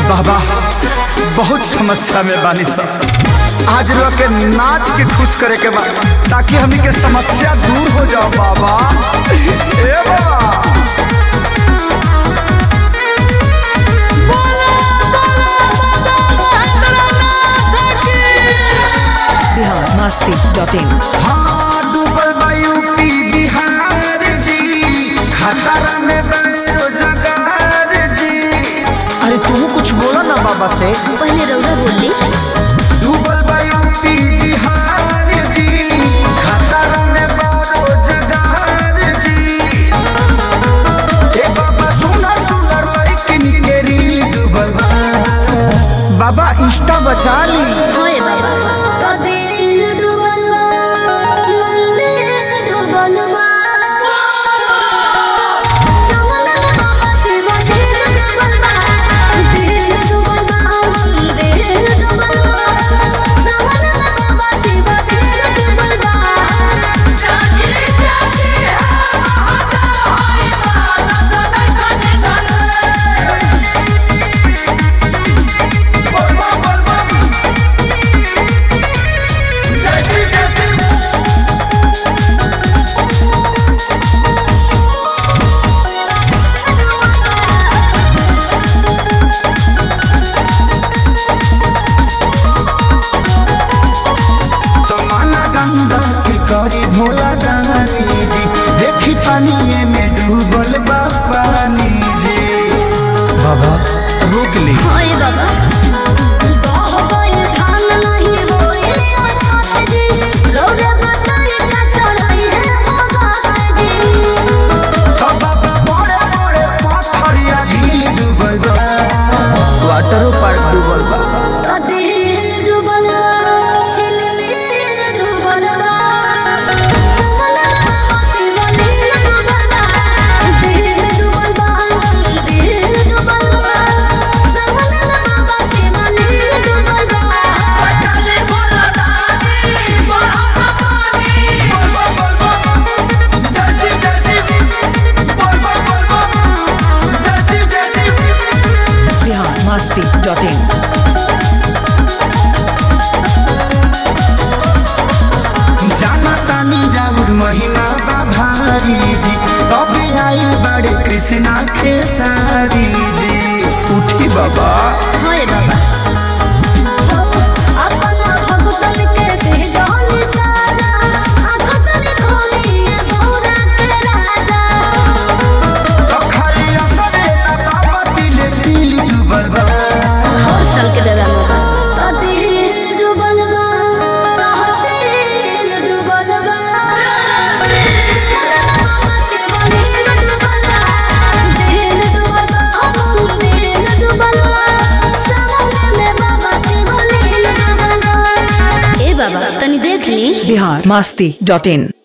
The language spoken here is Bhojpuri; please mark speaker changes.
Speaker 1: बाबा बहुत समस्या में बानी सब आज रो के नाच के खुश करे के बा ताकि हमी के समस्या दूर हो जाओ बाबा ए बाबा
Speaker 2: बिहार मस्ती डॉट इन
Speaker 1: हाँ डूबल बा यूपी बिहार जी खतरा में बने रोजगार जी अरे तू कुछ बोलो ना बाबा से
Speaker 3: पहले रौरा बोली
Speaker 1: डूबल बा यूपी बिहार जी खतरा में बा रोजगार जी ए बाबा सुनर सुनर लड़किन के रील डूबल बा बाबा इंस्टा बचा ली
Speaker 3: होए बाबा तो दिल डूबल बा मंदिर डूबल बा सवना में बाबा शिव दिल डूबल बा दिल डूबल बा मंदिर डूबल बा सवना में बाबा शिव दिल डूबल बा जागे जागे हाता होए बा
Speaker 1: जमाना गंगा के करी भोला दानी जी देखी पानी में डूबल बा पानी जी बाबा रोक ली
Speaker 3: होए बाबा गाह गइल धान नहीं होए अछत जी रौरे बताई का चढ़ाई है भगत जी
Speaker 1: बाबा बड़े बड़े पत्थरिया झील डूबल बा वाटरो पार्क डूबल बा
Speaker 3: तो दिल डूबल बा चिलमिल डूबल बा समना बाबा शिवलिंग डूबल बा दिल डूबल बा दिल डूबल बा समना बाबा शिवलिंग डूबल बा चले बोला दादी बड़ा पानी
Speaker 2: बिहार मस्ती डॉट इन
Speaker 1: जाना तानी जाऊर महिमा बा भारी जी तबे आई बड़े कृष्णा खेसारी जी उठी बाबा
Speaker 3: होए बाबा अपना भगतन के दे जान सारा आखतन खोलिए भोरा के राजा
Speaker 1: तो खाली असरे ना बाबा दिल दिल डूबल बा
Speaker 3: हर साल के दादा मोबा तो दिल डूबल बा तहसील डूबल बा शिवलिंग डूबल बा दिल डूबल बा दिल डूबल बा समुद्र में बाबा शिवलिंग डूबल बा ए बाबा तनी देख ली
Speaker 2: बिहार मस्ती डॉट इन